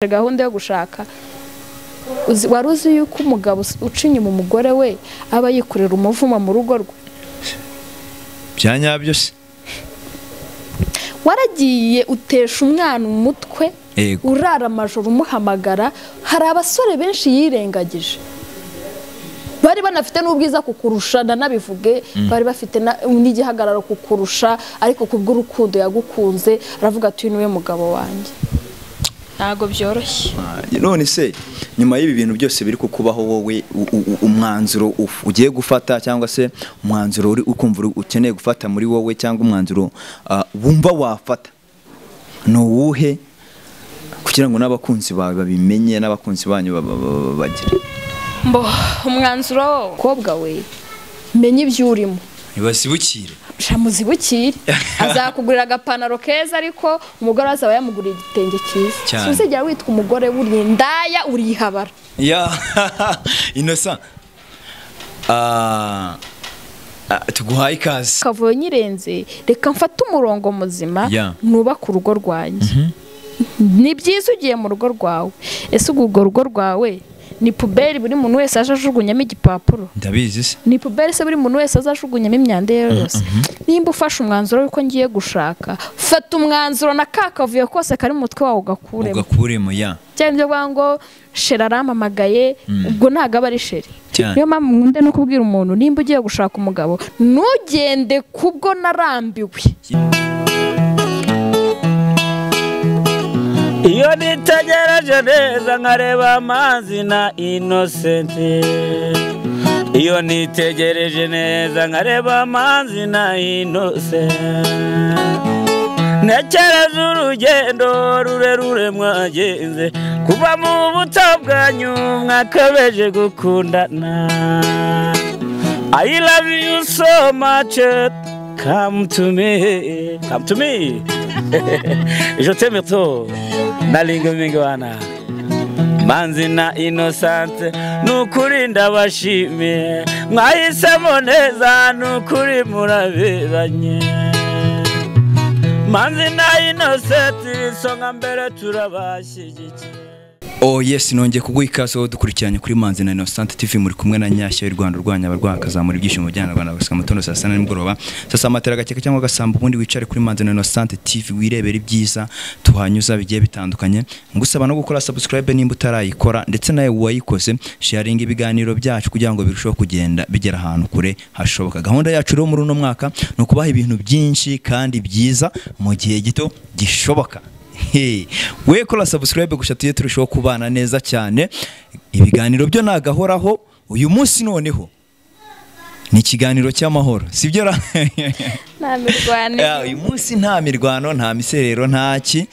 gahunda yo gushaka Uzi- wari uzi yuko umugabo us- uca inyuma umugore we aba yikorera umuvumo mu rugo rwe bya nyabyo se waragiye utesha umwana umutwe yego urara amajoro umuhamagara hari abasore benshi yirengagije bari banafite n'ubwiza kukurusha nanabivuge bari bafite na- n'igihagararo kukurusha ariko kubw'urukundo yagukunze aravuga ati uyu niwe mugabo wanjye ntabwo byoroshye none se nyuma y'ibi bintu byose biri kukubaho wowe u- u- umwanzuro uf- ugiye gufata cyangwa se umwanzuro uri ukumva uri- ukeneye gufata muri wowe cyangwa umwanzuro ah, wumva wafata ni uwuhe kugira ngo n'abakunzi bawe babimenye n'abakunzi banyu ba- ba- ba- ba- bagire mbo umwanzuro umukobwa we menya ibyo urimo ntibazibukire shamuzibukire azakugurira agapantaro keza ariko umugore azaba yamuguriye igitenge cyiza Cyane. suzigera witwa umugore wuriye indaya urihabara ya inosa Ah, ah, tuguhaye ikaze kavuyo nyirenze reka mfate umurongo muzima Ya. nubake urugo rwanjye ni byiza ugiye mu rugo rwawe ese ubwo urwo rugo rwawe ni puberi buri muntu wese aje ajugunyamo igipapuro ndabizi se ni puberi se buri muntu wese azajugunyamo imyanda ye yose nimba ufashe umwanzuro w'uko ngiye gushaka fata umwanzuro na ka kavuyo kose kari mu mutwe wawe ugakuremo ugakuremo ya cyane ibyo bavuga ngo sheri arampamagaye ubwo ntabwo aba ari sheri Cyane. niyo mpamvu nkunde no kubwira umuntu nimba ugiye gushaka umugabo ntugende kubwo narambiwe iyo nitegereje neza nkareba amazi na inosenti iyo nitegereje neza nkareba amazi na inosenti ntekereza urugendo rurerure mwagenze kuva mu buto bwanyu mwakabeje gukundana I love you so much come to me come to me je t'aime trop nalinga mingwana manzi na inosante nukuri ndabashimiye mwahisemo neza nukuri muraberanye manzi na inosenti isonga mbere turabashyigikiye Oh yes nongeye kuguha ikaze wowe dukurikiranye kuri Manzi na Innocent TV muri kumwe na Nyashyo y'u Rwanda urwanya abarwayi akazamura ibyishimo by'abana Rwanda gusa matondo saa sita na nimugoroba saa saba matera gakeka cyangwa agasamba ubundi wicare kuri Manzi na Innocent TV wirebere ibyiza tuhanyuza bigiye bitandukanye ngusaba no gukora subscribe nimba utarayikora ndetse nawe wayikoze sharinga ibiganiro byacu kugira ngo birusheho kugenda bigera ahantu kure hashoboka gahunda yacu rero muri uno mwaka ni ukubaha ibintu byinshi kandi byiza mu gihe gito gishoboka Hey, we kora subscribe gusa tujye turushaho kubana neza cyane ibiganiro byo nagahoraho uyu munsi noneho ni ikiganiro cy'amahoro sibyo ra nta mirwano Ya, uyu munsi nta mirwano nta miserero ntaki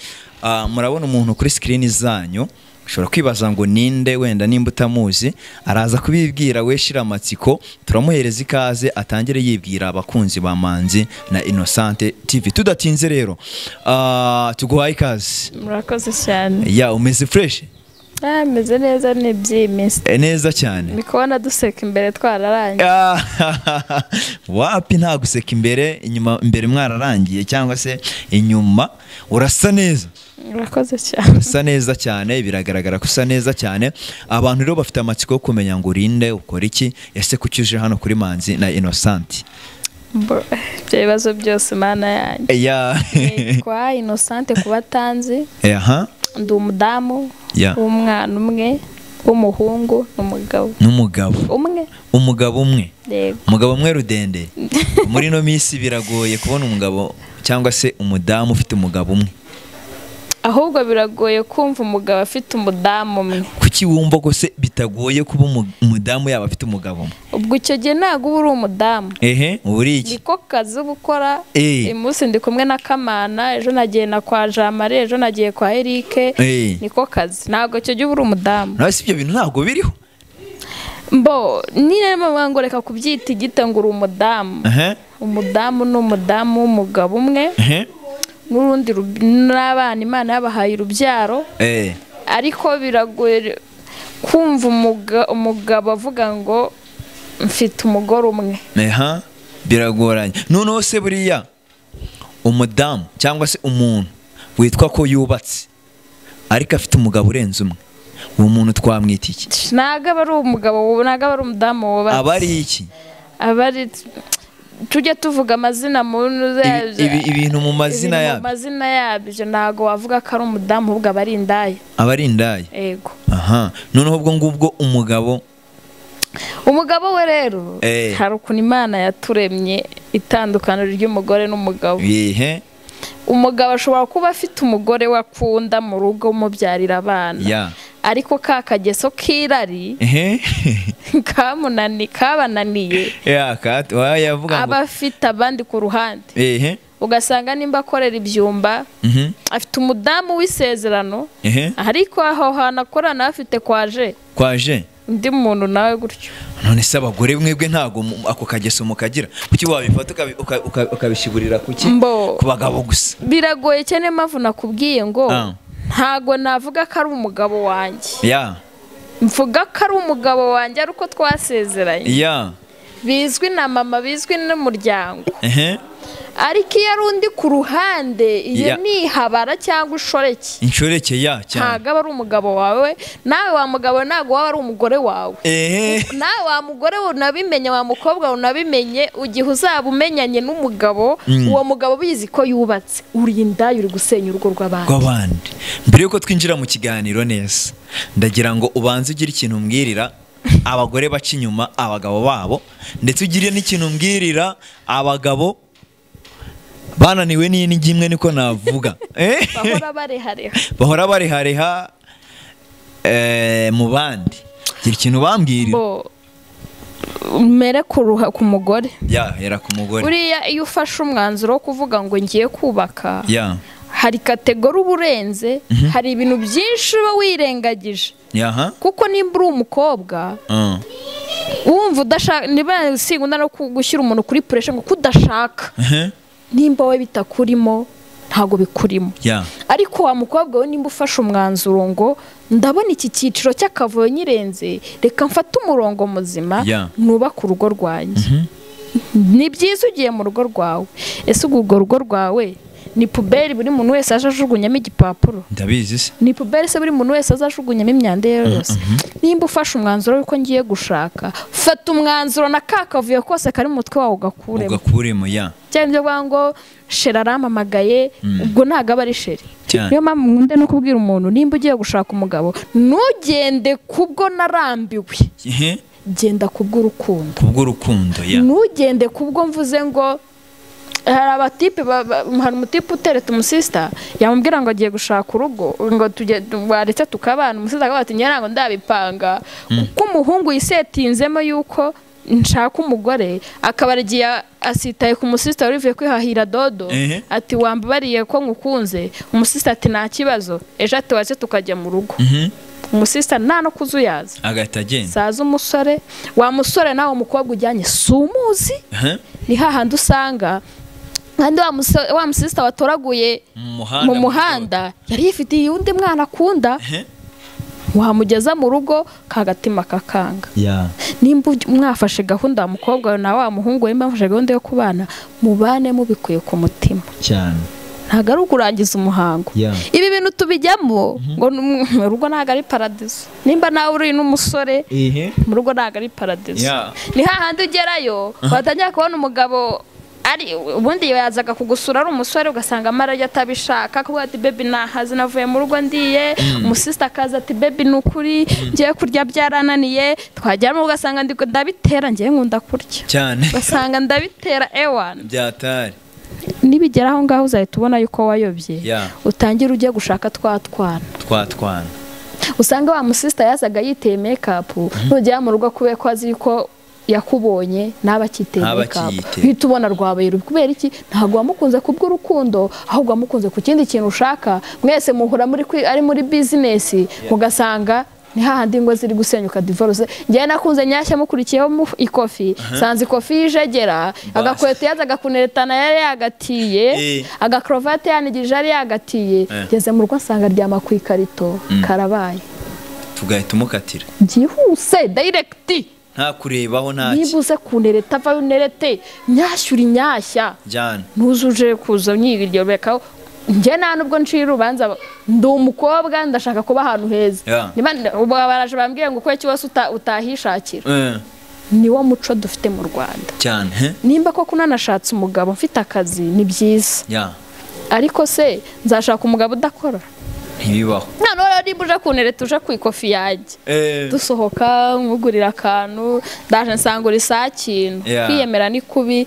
Ah, murabona umuntu kuri screen zanyu ushobora kwibaza ngo ninde wenda nimba utamuzi araza kubibwira we shiramatsiko turamuhereza ikaze atangire yibwira abakunzi ba manzi na innocente tv tudatinze rero ah, tuguhaye ikaze murakoze cyane ya umeze fureshi ameze neza ni iby'iminsi neza cyane ndi kubona duseka imbere twararangiye Ah, wapi nta guseka imbere inyuma imbere mwararangiye cyangwa se inyuma urasa neza murakoze cyane urasa neza cyane biragaragara ko usa neza cyane abantu rero bafite amatsiko yo kumenya ngo urinde ukora iki ese kuki uje hano kuri manzi na innocent Mbo, ibyo bibazo byose mana yanjye ya kwa inosante kuba atanzi aha ndi umudamu Ya. w'umwana umwe w'umuhungu n'umugabo n'umugabo umwe umugabo umwe yego umugabo umwe rudende muri ino minsi biragoye kubona umugabo cyangwa se umudamu ufite umugabo umwe ahubwo biragoye kumva umugabo afite umudamu umwe kuki wumva ko se bitagoye kuba umu- umudamu yaba afite umugabo umwe ubwo icyo gihe ntabwo uba uri umudamu ehe uba uri iki niko kazi uba ukora Eh. uyu munsi ndi kumwe na kamana ejo nagiye na kwa jamare ejo nagiye kwa erike Eh. niko kazi ntabwo icyo gihe uba uri umudamu nawe si ibyo bintu ntabwo biriho mbo niba bavuga ngo reka kubyita igite ngo uri umudamu ehe umudamu ni umudamu w'umugabo umwe ehe n'urundi rub- n'abana imana yabahaye urubyaro eh ariko biragoye kumva umuga- umugabo avuga ngo mfite umugore umwe Aha, biragoranye noneho se buriya umudamu cyangwa se umuntu witwa ko yubatse ariko afite umugabo urenze umwe uwo muntu twamwita iki ntabwo aba ari umugabo wowe ntabwo aba ari umudamu wowe aba ari iki aba ari tujye tuvuga amazina mu Ibi- ibi- ibintu mu mazina Ibintu mu yabyo mazina yabyo ntabwo wavuga ko ari umudamu ahubwo aba ari indaya aba ari indaya yego aha noneho ubwo ngubwo umugabo umugabo we rero Eh. hari ukuntu imana yaturemye itandukaniro ry'umugore n'umugabo yehe umugabo ashobora kuba afite umugore we akunda mu rugo umubyarira abana ya ariko ka kageso k'irari ehe kamunani kabananiye ya kato yavuga ngo aba afite abandi ku ruhande ehe ugasanga nimba akorera ibyumba mhm, afite umudamu w'isezerano ehe ariko aho hantu akorana afite kwaje kwaje undi muntu nawe gutyo none se abagore mwebwe ntago mu- ako kageso mukagira kuki wabifata ukabi- uka- uka- ukabishyigurira kuki Mbo. ku bagabo gusa biragoye cyane mpamvu nakubwiye ngo Ah. ntago navuga ko ari umugabo wanjye ya mvuga ko ari umugabo wanjye ari uko twasezeranye ya bizwi na mama bizwi n'umuryango ehe ariko iyo ari undi ku ruhande iyo Ya. ni ihabara cyangwa inshoreke inshoreke ya cyane ntago aba ari umugabo wawe nawe wa mugabo ntago waba ari umugore wawe ehe nawe wa mugore we unabimenye wa mukobwa we unabimenye igihe uzaba umenyanye n'umugabo uwo mugabo ubizi ko yubatse urinda uri gusenya urugo rw'abantu rw'abandi mbere y'uko twinjira mu kiganiro neza ndagira ngo ubanze ugire ikintu umbwirira abagore baca inyuma abagabo babo ndetse ugire n'ikintu umbwirira abagabo bananiwe n'inigi imwe niko navuga Eh? bahora barehareha bahora barihareha eh, mu bandi gira ikintu bambwirira bo mere ku ruha- ku mugore yahera ku mugore buriya iyo ufashe umwanzuro wo kuvuga ngo ngiye kubaka ya hari kategori uba urenze hari ibintu byinshi uba wirengagije yaha kuko nimba uri umukobwa Uh, wumva udashaka niba sigunda no ku- gushyira umuntu kuri puresha ngo kudashaka ehe, nimba we bitakurimo ntabwo bikurimo ya ariko wa mukobwa we nimba ufashe umwanzuro ngo ndabona iki cyiciro cy'akavuyo nyirenze reka mfate umurongo muzima Yeah. nubake urugo rwanjye ni byiza ugiye mu rugo rwawe ese ubwo urwo rugo rwawe ni puberi buri muntu wese aje ajugunyamo igipapuro ndabizi se ni puberi se buri muntu wese azajugunyamo imyanda ye yose nimba ufashe umwanzuro w'uko ngiye gushaka fata umwanzuro na ka kavuyo kose kari mu mutwe wawe ugakuremo ugakuremo ya cyane ibyo bavuga ngo sheri arampamagaye ubwo ntabwo aba ari sheri Cyane. niyo mpamvu nkunda no kubwira umuntu nimba ugiye gushaka umugabo ntugende kubwo narambiwe ehe, genda kubw'urukundo kubw'urukundo ya ntugende kubwo mvuze ngo hari abatipe ba- ba- hari umutipe uteretse umusisita yamubwira ngo agiye gushaka urugo ngo tujye waretse tukabana umusisita akavuga ati "Njye ntabwo ndabipanga kuko umuhungu yisetinzemo yuko nshaka umugore akaba igihe asitaye ku musisita wari uvuye kwihahira dodo Ehe. ati wambabariye ko ngukunze umusisita ati nta kibazo ejo ati waretse tukajya mu rugo Mhm, umusisita nta no kuzuyaza agahita agenda saza umusore wa musore nawe umukobwa ujyanye si umuzi Ehe, ni hahandi usanga kandi wa muso- wa musisita watoraguye mu mu muhanda muhanda yari yifitiye undi mwana akunda Ehe, wamugeza mu rugo kagatima kakanga ya nimba uj- mwafashe gahunda wa mukobwa wawe nawe wa muhungu we mwafashe gahunda yo kubana mubane mubikuye ku mutima cyane ntabwo ari ukurangiza umuhango Ya. ibi bintu tubijyamo ngo ni- mu rugo ntabwo ari paradizo nimba nawe uri n'umusore ehe mu rugo ntabwo ari paradizo Yeah. ni hahandi ugerayo watangira kubona umugabo ari ubundi yazaga kugusura ari umusore ugasanga amarajya atabishaka kuvuga ati bebi nahaze navuye mu rugo ndiye umusisita akaza ati bebi ni ukuri ngiye kurya byarananiye twajyamo ugasanga ndi ndabitera ngiye nkunda kurya cyane ugasanga ndabitera ewani byatari nibigera aho ngaho uzahita ubona yuko wayobye Yeah. utangire ujye gushaka twa twana twatwana usanga wa musisita yazaga yiteye mekapu nugera mu rugo kubera ko azi ko yakubonye ntaba akiteye Ntaba mekapu akiyiteye. uhita ubona rwabaye rubi kubera iki ntabwo wamukunze ku bw'urukundo ahubwo wamukunze ku kindi kintu ushaka mwese muhura muri kwi- ari muri bizinesi ugasanga ni hahandi ingo ziri gusenyuka divorce njyewe nakunze nyashya mukurikiyeho mu ikofi sanze ikofi yijegera agakweto yazaga kuneretana yari yagatiye Eh. agakorovate yanigirije yari yagatiye Eh. ngeze mu rugo asanga aryama ku ikarito karabaye tugahita umukatira byihuse dayiregiti nta kurebaho nta niba ki uze kunereta vayo unerete nyashyura inyashya njyana ntuzuje kuza nyiryo reka njye nta nubwo ncira urubanza ba- ndi umukobwa ndashaka kuba ahantu heza Yeah. Niba nda- ubu baraje bambwiye ngo ukore kibazo utahishakira Eh, niwo muco dufite mu rwanda cyane he? nimba koko unanashatse umugabo mfite akazi ni byiza ya ariko se nzashaka umugabo udakora ntibibaho noneho rero niba uje kuntereta uje ku ikofi yanjye Eh, dusohoka nkugurira akantu ndaje nsangura isakintu Yeah. kwiyemera ni kubi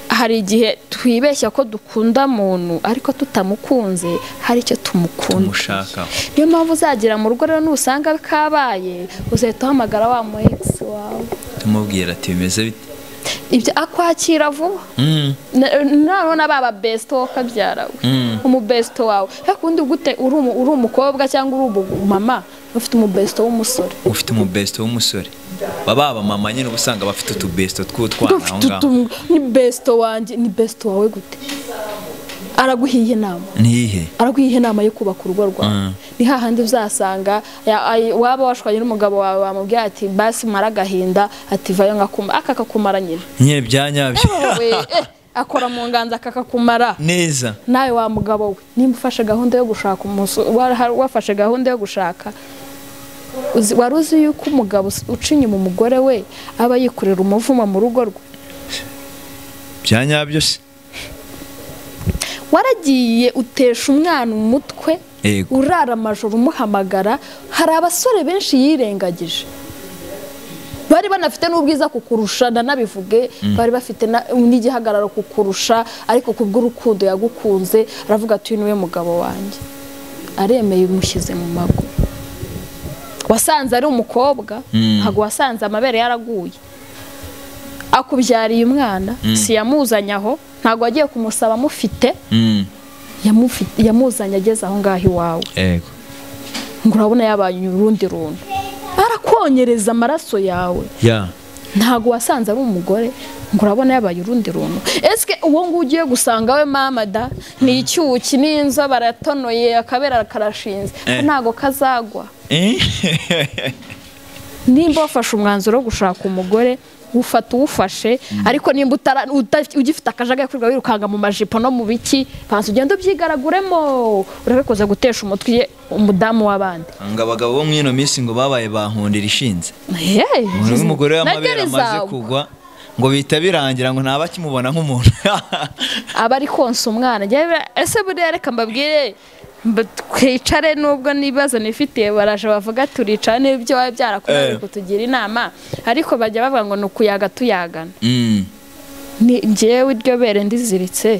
hari igihe twibeshya ko dukunda muntu ariko tutamukunze hari icyo tumukunda tumushaka niyo mpamvu uzagira mu rugo rero nusanga kabaye uzahita uhamagara wa mu ex wawe tumubwira ati bimeze bite ibyo akwakira vuba Mm, Na- noneho na baba besito wo kabyara we Mm. umubesito wawe ya kundi gute uri umu- uri umukobwa cyangwa uri umumama ufite umubesito w'umusore ufite umubesito w'umusore baba abamama nyine uba usanga bafite utubesito tw'utwana aho Ufite ngaho utu- ni besito wanjye ni besito wawe gute araguhiye inama ntihe araguha inama yo kubaka urugo rwawe Mm. ni hahandi uzasanga ya- ay- waba washwanye n'umugabo wawe wamubwira ati basi mara agahinda ati vayo nkakuma aka kakumara nyine nyine bya nyabyo wowe eh, akora mu nganza akakakumara neza nawe wa mugabo we nimba ufashe gahunda yo gushaka umuso- wa- wafashe gahunda yo gushaka uzi- wari uzi yuko umugabo us- uca inyuma umugore we aba yikorera umuvumo mu rugo rwe bya nyabyo se waragiye utesha umwana umutwe Yego. urara amajoro umuhamagara hari abasore benshi yirengagije bari banafite n'ubwiza kukurusha ndanabivuge bari bafite na- n'igihagararo kukurusha ariko kubw'urukundo yagukunze aravuga ati uyu niwe mugabo wanjye aremeye umushyize mu mago wasanze ari umukobwa ntabwo wasanze amabere yaraguye akubyariye umwana si yamuzanye aho ntabwo wagiye kumusaba amufite Mm, yamufi- yamuzanye ageze aho ngaho iwawe yego ngo urabona yabaye urundi runtu arakonyereza amaraso yawe ya ntabwo wasanze ari umugore ngo urabona yabaye urundi runtu ese uwo nguwo ugiye gusanga we mama da ni icyuki n'inzobe aratonoye akabera karashinze Eh. ntabwo kazagwa Eh, nimba wafashe umwanzuro wo gushaka umugore ufata uwufashe ariko nimba utara- uta- ugifite akajagari kuri bwawe wirukanga mu majipo no mu biki pansi ugenda ubyigaraguremo urebe kuza gutesha umutwe iye- umudamu w'abandi ngo abagabo bo muri ino minsi ngo babaye bahundira ishinze Hey, umuntu w'umugore nagera w'amabere amaze izagwa. kugwa ngo bihita birangira ngo ntaba akimubona nk'umuntu aba ari konsa umwana njyewe bira- ese buriya reka mbabwire mba- twicare nubwo n'ibibazo nifitiye baraje bavuga turicare n'ibyo waba Eh. byarakunaniye kutugira inama ariko bajya bavuga ngo ni ukuyaga tuyagana Mm, ni njyewe iryo bere ndiziritse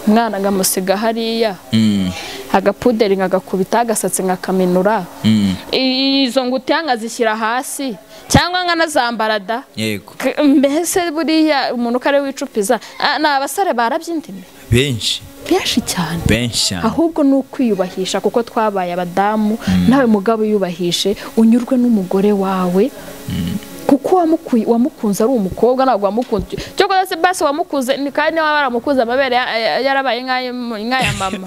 umwana nkamusiga hariya mm, agapuderi nkagakubita agasatsi nkakaminura mm, I- izo ngutiya nkazishyira hasi cyangwa nkanazambara da yego K- mbese buriya umuntu uko ari we wicupiza Ah, ni abasore barabyindimi benshi benshi cyane benshi cyane ahubwo ni ukwiyubahisha kuko twabaye abadamu nawe mugabo yubahishije unyurwe n'umugore wawe kuko wamuku- wamukunze ari umukobwa ntabwo wamukunze cyangwa se basi wamukuze ni kandi niba waramukuze amabere ya- ya- yarabaye nk'aya nk'aya mama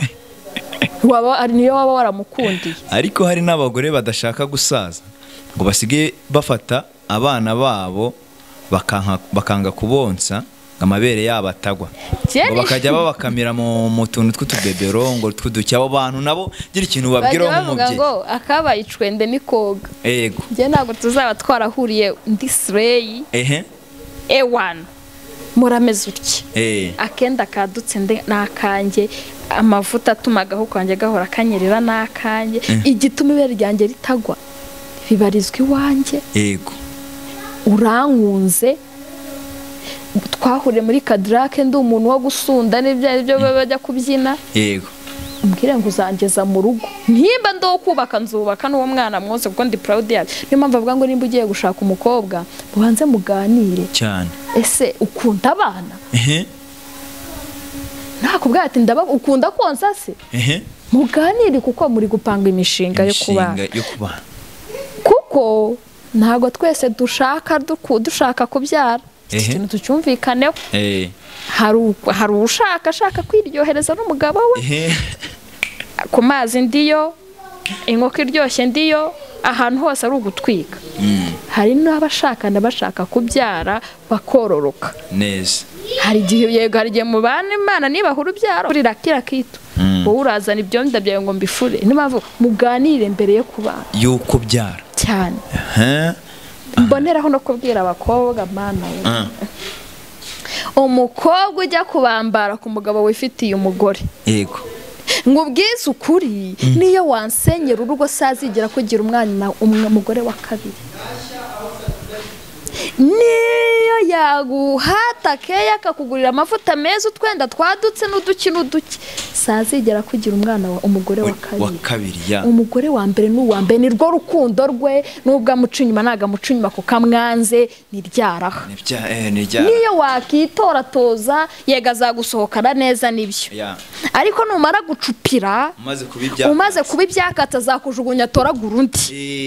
waba ari niyo waba waramukundiye ariko hari n'abagore badashaka gusaza ngo basigaye bafata abana babo bakanka- bakanga kubonsa ngo amabere yabo atagwa Jenny. ngo bakajya babakamira mu mu tuntu tw'utubebero ngo tw'uduki abo bantu nabo gira ikintu bajya babwiraho bavuga ngo nk'umubyeyi akabaye icwende ni koga yego njye ntabwo tuzaba twarahuriye ndi sireyi ehe ewani murameze utya eh akenda kadutse nde- ni akanjye amavuta atuma agahu kanjye gahora kanyerera ni akanjye igituma ibere ryanjye ritagwa bibarizwa iwanjye yego urankunze twahuriye muri kadirake ndi umuntu wo gusunda n'ibyo ari byo baba bajya kubyina yego umbwire ngo uzangeza mu rugo nimba ndi uwo kubaka nzubaka n'uwo mwana mwoze kuko ndi proud yayo niyo mpamvu avuga ngo nimba ugiye gushaka umukobwa mubanze muganire cyane ese ukunda abana ehe nakubwira ati ndaba ukunda konsa se ehe muganire kuko muri gupanga imishinga yo kubana Imishinga yo kubana kuko ntabwo twese dushaka duku- dushaka kubyara Ehe. ikintu tucyumvikaneho eh hari u- hari ushaka ashaka kwiryohereza n'umugabo we ehe ku mazi ndiyo inkoko iryoshye ndiyo ahantu hose ari ugutwika hari n'abashakana bashaka kubyara bakororoka neza hari igihe yego hari igihe mubana imana nibahura ubyaro urira kira kitu wowe urazana ibyonda byawe ngo mbifure niyo mpamvu muganire mbere yo kubana y'uko byara cyane Huh? mboneraho no kubwira abakobwa mana we. Ah. umukobwa ujya kubambara ku mugabo wifitiye umugore yego ngo ubwize ukuri niyo wansenyera urugo sazigera kugira umwana umwe mugore wa kabiri niyo yaguhata keya akakugurira amavuta meza utwenda twadutse n'uduki n'uduki sazigera kugira umwana wa- umugore wa wa kabiri kabiri ya umugore wa mbere n'uwa mbere ni rwo rukundo rwe nubwo amuca inyuma ntabwo amuca inyuma kuko amwanze ntiryaraha Nibya- eh, nirya niyo wakitoratoza yega azagusohokana neza n'ibyo Ya. ariko numara gucupira umaze kuba ibya umaze kuba ibyakatsi azakujugunya atoragura undi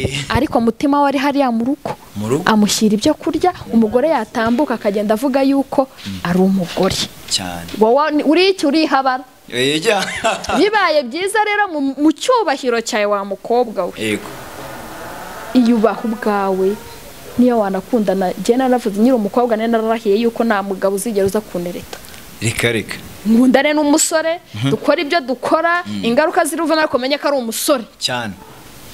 Eh, ariko mutima we ari hariya mu rugo Mu rugo. amushyira ibyo kurya umugore yatambuka akagenda avuga yuko ari umugore cyane wowe ni- uri iki urihabara Eh, ya. bibaye byiza rero mu- mu cyubahiro cyawe wa mukobwa we yego iyubaha ubwawe niyo wanakundana njye naravuze nyiri umukobwa nari nararahiye yuko nta mugabo uzigera uza kunereta reka reka nkundane n'umusore dukora ibyo dukora ingaruka ziruvamo ariko umenye ko ari umusore cyane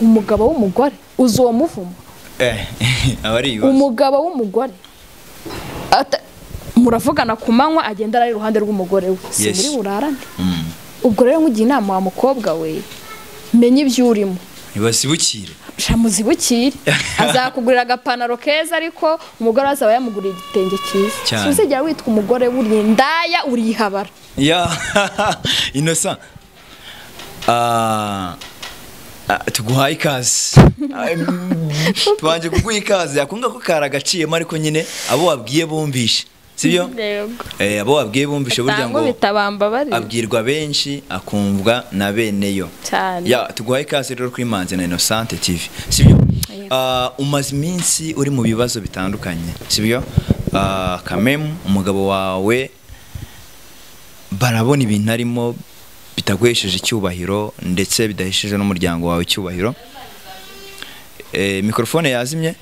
umugabo w'umugore uzi uwo muvumo Eh, aba ari ibibazo umugabo w'umugore ata- muravugana ku manywa agenda ari iruhande rw'umugore we si Yes. muri burarane ubwo rero nk'ugiye inama wa mukobwa we menya ibyo urimo ntibasibukire shamuzibukire azakugurira agapantaro keza ariko umugore we azaba yamuguriye igitenge cyiza Cyane. suzigera witwa umugore uri indaya urihabara ya innocent Ah, ah, tuguhaye ikaze Ah, mm, tubanje kuguha ikaze akunga ko kari agaciyemo ariko nyine abo wabwiye bumvishe sibyo Eh, abo wabwiye bumvishe burya ngo bitabambabarira abwirwa benshi akumvwa na beneyo cyane ya tuguhaye ikaze rero kuri manzi na innocente tv sibyo Ah, umaze iminsi uri mu bibazo bitandukanye sibyo Ah, kamemu umugabo wawe barabona ibintu arimo bitaguhesheje icyubahiro ndetse bidahesheje n'umuryango wawe icyubahiro Eh, mikorofone yazimye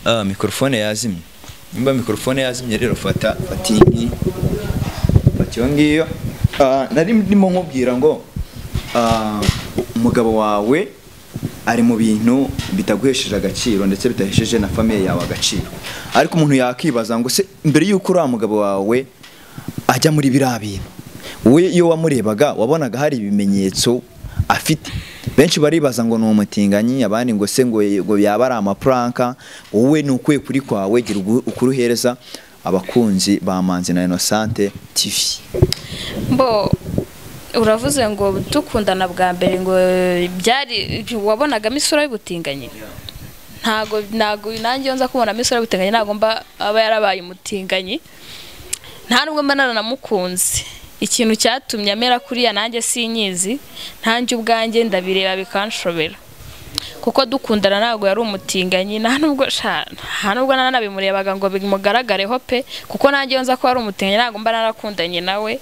Ah, mikorofone yazimye nimba mikorofone yazimye rero fata fata iyi ngiyi fata iyo ngiyo Ah, nari ndimo nkubwira ngo ah, umugabo wawe ari mu bintu bitaguhesheje agaciro ndetse bidahesheje na famiye yawe agaciro ariko umuntu yakibaza ngo se mbere y'uko uriya mugabo wawe ajya muri biriya bintu wowe iyo wamurebaga wabonaga hari ibimenyetso afite benshi baribaza ngo ni umutinganyi abandi ngo se ngo ngo yaba ari amapuranka wowe ni ukuye kuri kwawe gira ugu- ukuruhereza abakunzi ba manzi na innocente tv mbo uravuze ngo dukundana bwa mbere ngo byari wabonagamo isura y'ubutinganyi ntago ntago nanjye iyo nza kubonamo isura y'ubutinganyi ntago mba aba yarabaye umutinganyi nta nubwo mba naranamukunze ikintu cyatumye amera kuriya nanjye sinyizi ntanjye ubwanjye ndabireba bikanshobera kuko dukundana ntabwo yari umutinganyi nta nubwo sha- nta nubwo nanabimurebaga ngo bimugaragareho pe kuko nanjye iyo nza ko ari umutinganyi ntabwo mba narakundanye nawe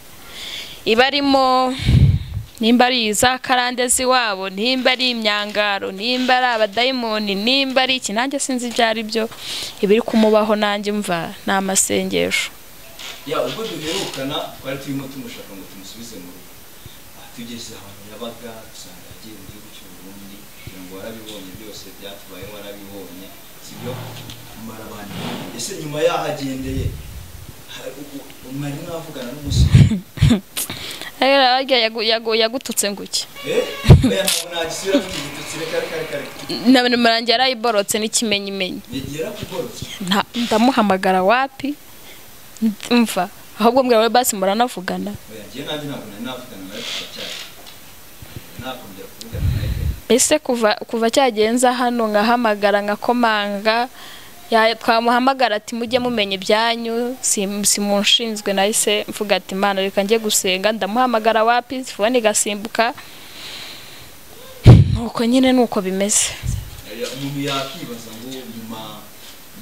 iba arimo nimba ari izakarande z'iwabo nimba ari imyangaro nimba ari abadayimoni nimba ari iki nanjye sinzi ibyo ari byo ibiri kumubaho nanjye mva ni amasengesho ya ubwo duherukana twari turimo tumushaka ngo tumusubize mu rugo Aha tugeze ahantu yabaga dusanga yagiye mu gihugu cy'u Burundi kugira ngo warabibonye byose byatubayeho warabibonye sibyo mara abantu ese nyuma yaho agendeye ha- u- u- mwari mwavugana n'umusore Rero harya yagu- yagu- yagututse nguki eh oya ntabwo nagisubira kugitutsi reka reka reka reka namarangi yarayiborotse n'ikimenyimenyi negera kugorotse Nta- ndamuhamagara wapi mva ahubwo mbwira wowe basi muranavugana oya njye nanjye ntabwo nari navugana nawe kuva cyari nakongera kuvugana nawe pe. ese kuva kuva cyagenza hano nkahamagara nkakomanga ya- twamuhamagara ati mujye mumenya ibyanyu si- simunshinzwe nahise mvuga ati imana reka njye gusenga ndamuhamagara wapi fone igasimbuka nuko nyine nuko bimeze Eh, umuntu yakibaza ngo nyuma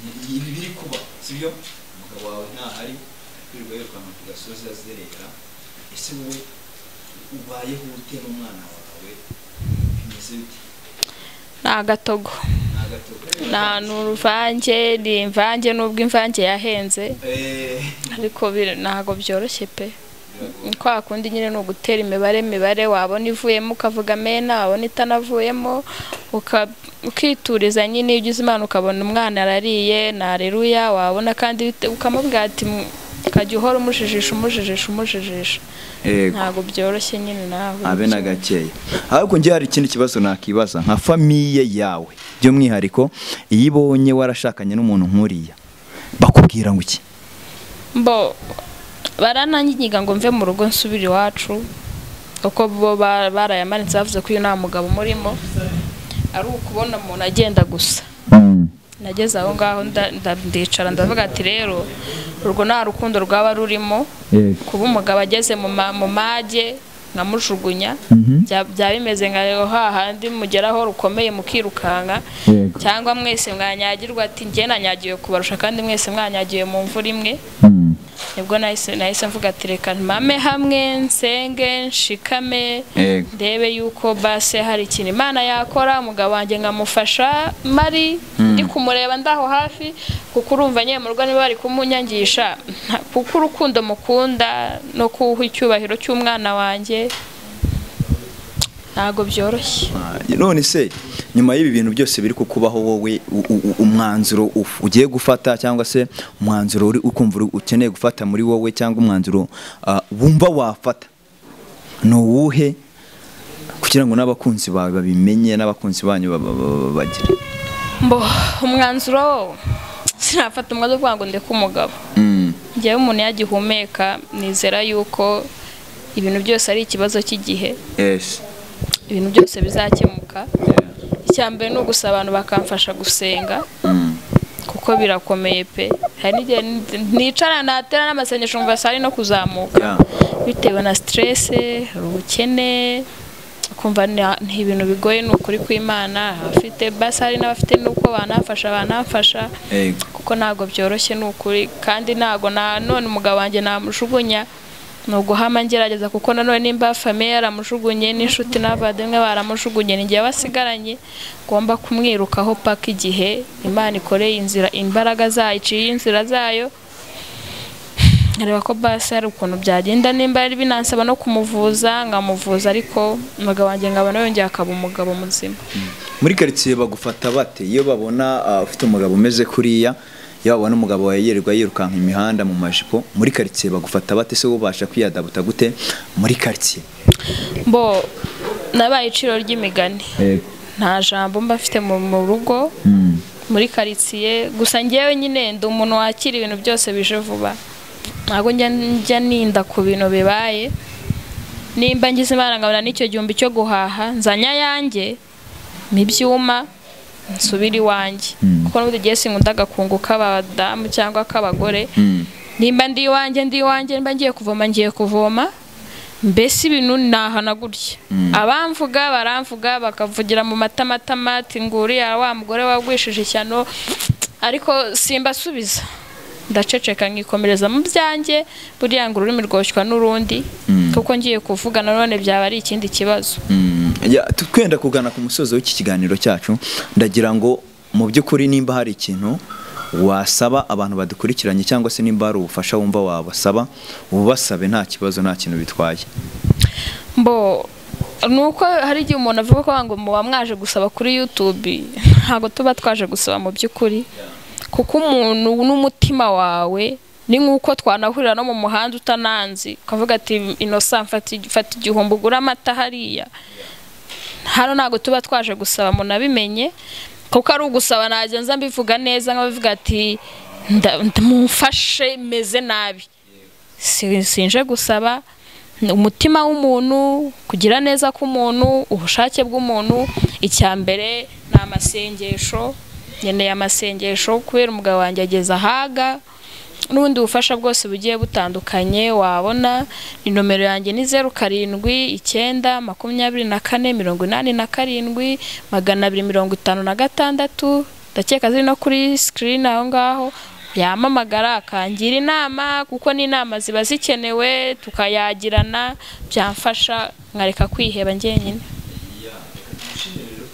ni- ni- ibi biri kuba sibyo umugabo wawe ntahari kwirirwa yirukanka ku gasozi azerera ese wowe ubayeho ute n'umwana wawe bimeze bite ni agatogo nta ni ahantu ruvange ni imvange n'ubwo imvange yahenze ariko bir- ntabwo byoroshye pe kwa kundi nyine ni ugutera imibare imibare wabona ivuyemo ukavuga mena wabona itanavuyemo uka- ukituriza nyine iyo ugize imana ukabona umwana arariye nareruya wabona kandi bite- ukamubwira ati "M- ukajya uhora umujijisha umujijisha umujijisha Yego. ntabwo byoroshye nyine nawe abe na gakeya ariko njye hari ikindi kibazo nakibaza nka famiye yawe by'umwihariko iyo ibonye warashakanye n'umuntu nk'uriya bakubwira ngo iki bo barananyiga ngo mve mu rugo nsubire iwacu uko bo ba- barayamanitse bavuze ko uyu nta mugabo umurimo ari ukubona umuntu agenda gusa nageze aho ngaho nda- nda- ndicara ndavuga ati rero urwo nta rukundo rwaba rurimo Yego. kuba umugabo ageze mu ma- mu mage nkamujugunya bya- byaba bimeze nka hahandi mugeraho rukomeye mukirukanka Yego. cyangwa mwese mwanyagirwa ati njye nanyagiwe kubarusha kandi mwese mwanyagiwe mu mvura imwe nibwo nahise nahise mvuga ati reka mpame hamwe nsenge nshikame Yego. ndebe yuko base hari ikintu imana yakora umugabo wanjye nkamufasha mari ndi kumureba ndaho hafi kuko urumva nyine mu rugo niba bari kumunyangisha nta- kuko urukundo mukunda no kuwuha icyubahiro cy'umwana wanjye ntabwo byoroshye none se nyuma y'ibi bintu byose biri kukubaho wowe u- u- u- umwanzuro uf- ugiye gufata cyangwa se umwanzuro uri ukumva uri- ukeneye gufata muri wowe cyangwa umwanzuro ah, wumva wafata ni uwuhe kugira ngo n'abakunzi bawe babimenye n'abakunzi banyu ba- ba- ba- bagire mbo umwanzuro wo sinafata umwanzuro wo kuvuga ngo ndeke umugabo Mm. njyewe umuntu yagihumeka nizera yuko ibintu byose ari ikibazo cy'igihe Yes. ibintu byose bizakemuka icya mbere ni ugusaba abantu bakamfasha gusenga kuko birakomeye pe hari n'igihe n- nicara natera n'amasengesho umva sari no kuzamuka Yeah. bitewe na siterese hari ubukene kumva nta- ni ibintu bigoye ni ukuri kw'imana abafite basi hari n'abafite n'uko banafasha banafasha Yego. kuko ntabwo byoroshye ni ukuri kandi ntabwo na none umugabo wanjye namujugunya ni uguhama ngerageza kuko nanone nimba famiye yaramujugunye n'inshuti n'abavandimwe baramujugunye ni njyewe basigaranye ngomba kumwirukaho paka igihe imana ikoreye inzira imbaraga zayo iciye inzira zayo nkareba ko basi hari ukuntu byagenda nimba ari binansaba no kumuvuza nkamuvuza ariko umugabo wanjye nkabona yongeye akaba umugabo muzima muri karitsiye bagufata bate iyo babona ah, ufite umugabo umeze kuriya iyo babona umugabo wawe yirirwa yirukanka imihanda mu majipo muri karitsiye bagufata bate se ubasha kwiyadabuta gute muri karitsiye bo nabaye iciro ry'imigani nta jambo mba mfite mu mu rugo muri karitsiye gusa ngewe nyine ndi umuntu wakira ibintu byose bije vuba ntabwo njya njya ninda ku bintu bibaye nimba ngize imana nkabona n'icyo gihumbi cyo guhaha nzanya yanjye mu ibyuma nsubira iwanjye kuko n'ubundi igihe sinkunda agakungu k'abadamu cyangwa k'abagore nimba ndi iwanjye ndi iwanjye nimba ngiye kuvoma ngiye kuvoma mbese ibintu nahana gutya abamvuga baramvuga bakavugira mu matamatama ati nguriya wa mugore wagwishije ishyano ariko simbasubiza ndaceceka nkikomereza mu byanjye buriya ngo ururimi rwoshywa n'urundi kuko ngiye kuvuga nanone byaba ari ikindi kibazo Ya, tu- twenda kugana ku musozo w'iki kiganiro cyacu ndagira ngo mu by'ukuri nimba hari ikintu wasaba abantu badukurikiranye cyangwa se nimba hari ubufasha wumva wabasaba ubasabe nta kibazo nta kintu bitwaye mbo ni uko hari igihe umuntu avuga ko ngo muba mwaje gusaba kuri YouTube ntabwo tuba twaje gusaba mu by'ukuri kuko umuntu n'umutima wawe ni nk'uko twanahurira no mu muhanda utananzi ukavuga ati inosa mfata igi- fata igihumbi ugura amata hariya hano ntabwo tuba twaje gusaba munabimenye kuko ari ugusaba nagenza mbivuga neza nk'abavuga ati "Nda- nda- mumfashe meze nabi Si- sinje gusaba ni umutima w'umuntu kugira neza k'umuntu ubushake bw'umuntu icya mbere ni amasengesho nkeneye amasengesho kubera umugabo wanjye ageze ahaga n'ubundi bufasha bwose bugiye butandukanye wabona ni nomero yanjye ni zeru karindwi icyenda makumyabiri na kane mirongo inani na karindwi magana abiri mirongo itanu na gatandatu ndakeka ziri no kuri sikirini aho ngaho yamamagara akangira inama kuko n'inama ziba zikenewe tukayagirana byamfasha nkareka kwiheba njyenyine ikiganiro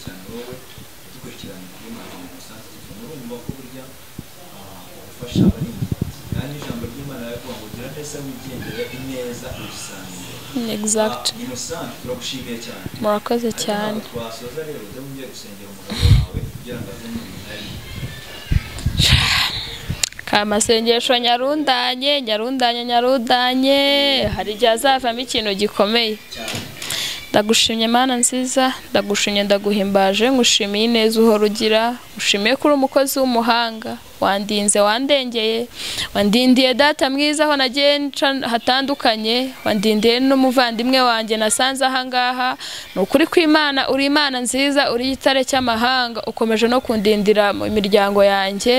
kuri Imana na Innocent Tiffany. Murumva ko burya ah, ubufasha aba ari ingenzi. kandi ijambo ry'Imana riravuga ngo gira neza wigendere ineza uyisange exact Ah, Innocent turagushimiye cyane murakoze cyane twasoza rero ujya wongera gusengera umugabo wawe kugira ngo aze mu binari kamasengesho nyarundanye nyarundanye nyarundanye hari igihe azavamo ikintu gikomeye ndagushimye mana nziza ndagushimye ndaguhimbaje ngushimiye ineza uhora ugira ngushimiye ko uri umukozi w'umuhanga wandinze wandengeye wandindiye data mwiza aho nagiye nca hatandukanye wandindiye n'umuvandimwe wanjye nasanze ahangaha ni ukuri kw'imana uri imana nziza uri igitare cy'amahanga ukomeje no kundindira mu imiryango yanjye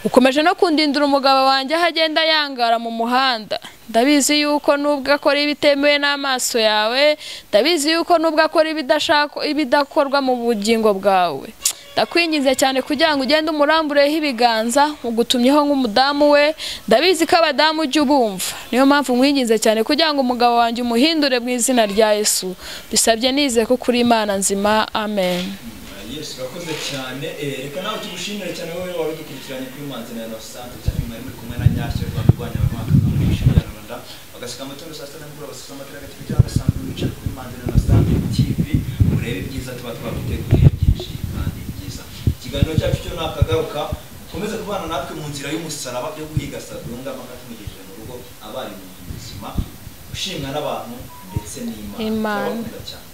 ukomeje no kundindira umugabo wanjye aho agenda yangara mu muhanda ndabizi yuko nubwo akora ibitemewe n'amaso yawe ndabizi yuko nubwo akora ibidashaka ibidakorwa mu bugingo bwawe ndakwinginze cyane kugira ngo ugende umurambureho ibiganza ugutumyeho nk'umudamu we ndabizi ko abadamu ujya ubumva niyo mpamvu mwinginze cyane kugira ngo umugabo wanjye umuhindure mu izina rya yesu bisabye nize ko kuri imana nzima amen yesu urakoze cyane Eh, reka nawe tugushimire cyane wowe wari udukurikiranye kuri manzi na innocent cyane mwari muri kumwe na nyashyo rwanda rwanya abamwaka muri ishuri ya rwanda bagasika amatungo saa sita nimugoroba basuka amatara agatifu cyangwa agasanzwe wicaye kuri manzi na innocent tv murebe ibyiza tuba twaguteguriye byinshi kandi byiza ikiganiro cyacu cyo nakagaruka ukomeze kubana natwe mu nzira y'umusaraba byo guhiga sadunga amaka tumugejeje mu rugo abaye mu buzima ushimwa n'abantu ndetse n'imana Imana. Turabakunda cyane